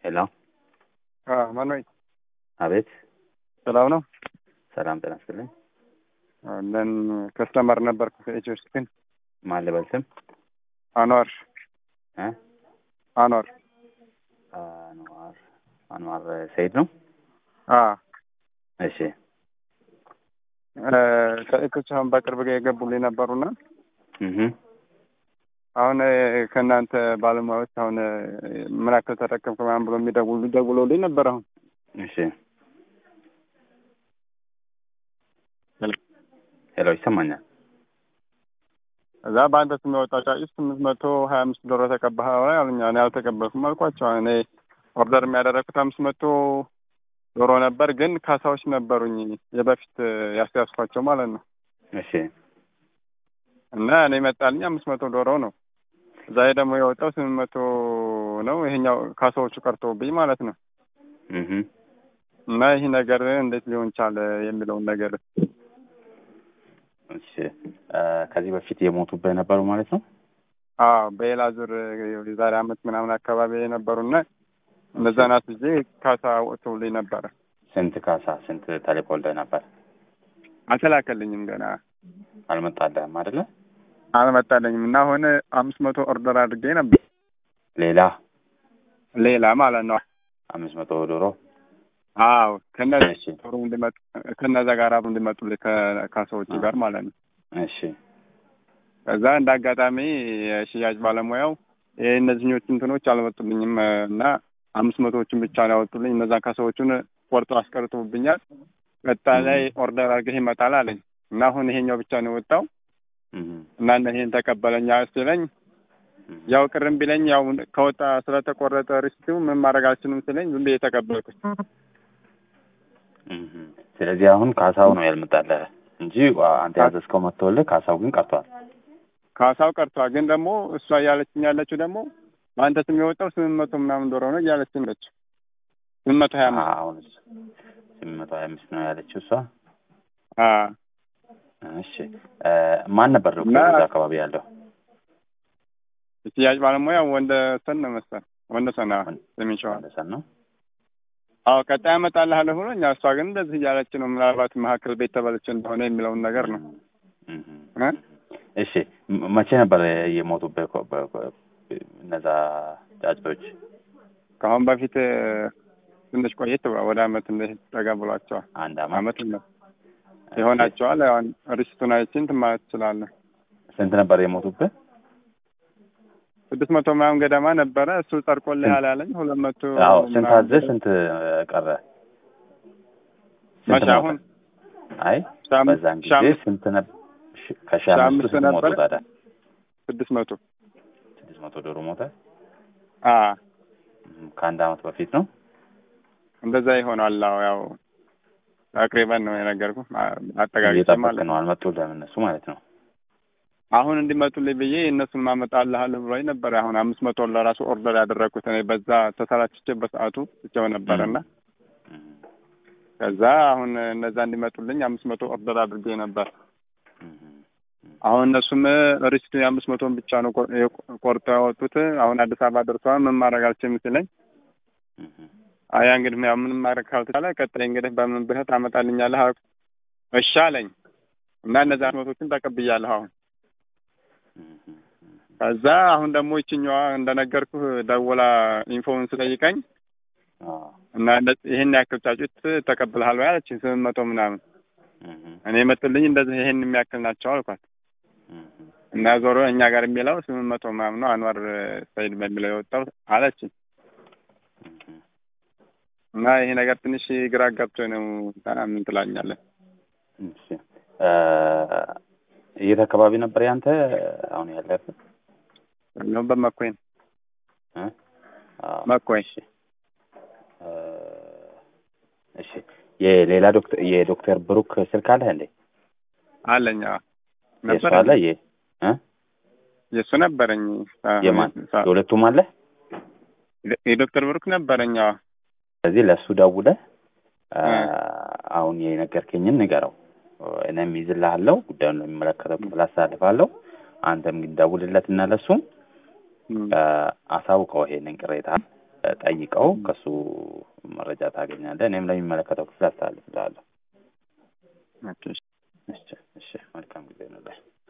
ሄሎ ማነው? አቤት ሰላም ነው። ሰላም ጤና ይስጥልኝ ለን ከስተመር ነበርኩ ከኢትዮ ስክን ማን ልበል ስም አኗር እ አኗር አንዋር አንዋር ሰይድ ነው አ እሺ ከኢትዮች አሁን በቅርብ ጋ የገቡልኝ ነበሩና እህ አሁን ከእናንተ ባለሙያዎች አሁን ምን ያክል ተጠቀምክ ምናምን ብሎ የሚደውሉ ደውለውልኝ ነበር። አሁን እሺ ሄሎ ይሰማኛል እዛ በአንተ ስም የወጣው ጫጩት ስምንት መቶ ሀያ አምስት ዶሮ ተቀባህ አሉኛ። እኔ አልተቀበልኩም አልኳቸው። እኔ ኦርደር የሚያደረግኩት አምስት መቶ ዶሮ ነበር፣ ግን ካሳዎች ነበሩኝ የበፊት ያስያዝኳቸው ማለት ነው። እሺ እና እኔ መጣልኝ አምስት መቶ ዶሮ ነው። እዛ ደግሞ የወጣው ስምንት መቶ ነው። ይሄኛው ካሳዎቹ ቀርተውብኝ ማለት ነው። እህ እና ይህ ነገር እንዴት ሊሆን ቻለ የሚለውን ነገር እሺ ከዚህ በፊት የሞቱበት ነበሩ ማለት ነው አዎ በሌላ ዙር የዛሬ አመት ምናምን አካባቢ የነበሩና እነዛ ናት ጊዜ ካሳ ወጥተውልኝ ነበረ። ስንት ካሳ ስንት ተልኮልህ ነበር አልተላከልኝም ገና አልመጣልህም አይደለ አልመጣለኝም እና አሁን አምስት መቶ ኦርደር አድርጌ ነበር ሌላ ሌላ ማለት ነው። አምስት መቶ ዶሮ አዎ ከነዛ እሺ ዶሮ እንዲመጡ ከነዛ ጋር አብሮ እንዲመጡልኝ ከካሳዎቹ ጋር ማለት ነው። እሺ ከዛ እንደ አጋጣሚ የሽያጭ ባለሙያው ይሄ እነዚህኞቹ እንትኖች አልመጡልኝም እና አምስት መቶዎቹን ብቻ ነው ያወጡልኝ። እነዛን ካሳዎቹን ቆርጦ አስቀርቶብኛል። ቀጣይ ላይ ኦርደር አድርገህ ይመጣል አለኝ እና አሁን ይሄኛው ብቻ ነው የወጣው እህ እና እነ ይሄን ተቀበለኛ ሲለኝ ያው ቅርም ቢለኝ ያው ከወጣ ስለተቆረጠ ሪስቱ ምን ማድረግ አልችልም ሲለኝ ዝም ብዬ ተቀበልኩት። እህ ስለዚህ አሁን ካሳው ነው ያልመጣልህ እንጂ አንተ ያዘዝከው መጥቶልህ ካሳው ግን ቀርቷል ካሳው ቀርቷል። ግን ደግሞ እሷ እያለችኝ ያለችው ደግሞ በአንተ ስም የወጣው ስምንት መቶ ምናምን ዶሮ ነው እያለችኝ ነች። ስምንት መቶ ሀያ አምስት አሁን ስምንት መቶ ሀያ አምስት ነው ያለችው እሷ አ እሺ ማን ነበር ዶክተር እና- እዛ አካባቢ ያለው የሽያጭ ባለሙያ ወንደሰን ነው መሰል ወንደሰን አዎ፣ ሰሜን ሸዋ ወንደሰን ነው አዎ ቀጣይ አመጣልሃለሁ ብሎኝ እሷ ግን እንደዚህ እያለች ነው። ምናልባት መካከል ቤት ተበልቼ እንደሆነ የሚለውን ነገር ነው እህ እ እሺ ም- መቼ ነበር የሞቱበት ኮ- በ- በ- እነዛ ጫጩቶች ከአሁን በፊት ትንሽ ቆየት ብሏል። ወደ አመት እንደዚህ ጠጋ ብሏቸዋል። አንድ አመት አመት ነው ይሆናቸዋል። አሁን ሪስቱን አይቼ እንትን ማለት ትችላለህ። ስንት ነበር የሞቱበት ስድስት መቶ ምናምን ገደማ ነበረ። እሱ ጸድቆልሃል ያለኝ ሁለት መቶ አዎ ስንት ምናምን አዘህ ስንት ቀረ ስንት መቼ ሞተ? አሁን አይ ሺህ አምስት- በዛን ሺህ ጊዜ አምስት- ስንት ነበር ከሺህ ሺህ አምስቱ አምስት ስንት ሞቱ ነበረ? ታዲያ ስድስት መቶ ስድስት መቶ ዶሮ ሞተ አ እም፣ ከአንድ አመት በፊት ነው እንደዛ ይሆናል። አዎ ያው አቅሪበን ነው የነገርኩህ አጠጋግጬ እየጠበቅህ ማለት ነው። ነው አልመጡልህም እነሱ ማለት ነው አሁን እንዲመጡልኝ ብዬ እነሱን ማመጣልሃለሁ ብሎኝ ነበር። አሁን አምስት መቶ ለራሱ ኦርደር ያደረግኩት እኔ በዛ ተሰላችቼ በሰዓቱ ትቼው ነበረና እም፣ ከዛ አሁን እነዛ እንዲመጡልኝ አምስት መቶ ኦርደር አድርጌ ነበር። እም፣ አሁን እነሱም ሪስቱ የአምስት መቶን ብቻ ነው ቆ- የቆ- ቆርጠው ያወጡት። አሁን አዲስ አበባ ደርሰዋል። ምን ማድረግ አልችልም ሲለኝ እም፣ አያ እንግዲህ ያው ምንም ማድረግ ካልተቻለ ቀጣይ እንግዲህ በምን ብለህ ታመጣልኛለህ አልኩት። እሺ አለኝ እና እነዛ መቶችን ተቀብያለሁ አሁን እም፣ እም፣ ከዛ አሁን ደግሞ ይችኛዋ እንደነገርኩህ ደውላ ኢንፎውን ስጠይቀኝ አዎ፣ እና እንደ- ይሄን ያክል ጫጩት ተቀብልሃል ወይ አለችኝ። ስምንት መቶ ምናምን እም፣ እም፣ እኔ መጡልኝ እንደዚህ ይሄን የሚያክል ናቸው አልኳት። እም፣ እም፣ እና ዞሮ እኛ ጋር የሚለው ስምንት መቶ ምናምን ነው አንዋር ሰይድ በሚለው የወጣው አለችኝ። እም፣ እም። እና ይሄ ነገር ትንሽ ግራ ገብቶ ነው። ታና ምን ትላኛለህ? እሺ እ የት አካባቢ ነበር ያንተ አሁን ያለበት? ነው በመኮይ ነው እ? አዎ፣ መኮይ እሺ እ እሺ የሌላ ዶክተር የዶክተር ብሩክ ስልክ አለህ እንዴ? አለኝ። አዎ የእሱ ነበረ አለ የ እ የእሱ ነበረኝ። አዎ፣ የማን ሳ- የሁለቱም አለ? የዶክተር ብሩክ ነበረኝ። አዎ ስለዚህ ለእሱ ደውለህ እ እ አሁን የነገርከኝን ንገረው። እኔም ይዝልሃለሁ ጉዳዩን ለሚመለከተው ክፍል አሳልፋለሁ። አንተም ግን ደውልለትና ለእሱም እም፣ እ አሳውቀው ይሄንን ቅሬታ ጠይቀው ከሱ መረጃ ታገኛለህ። እኔም ለሚመለከተው ክፍል አስተላልፍልሃለሁ። ኦኬ እሺ። እሺ እሺ፣ መልካም ጊዜ ነው።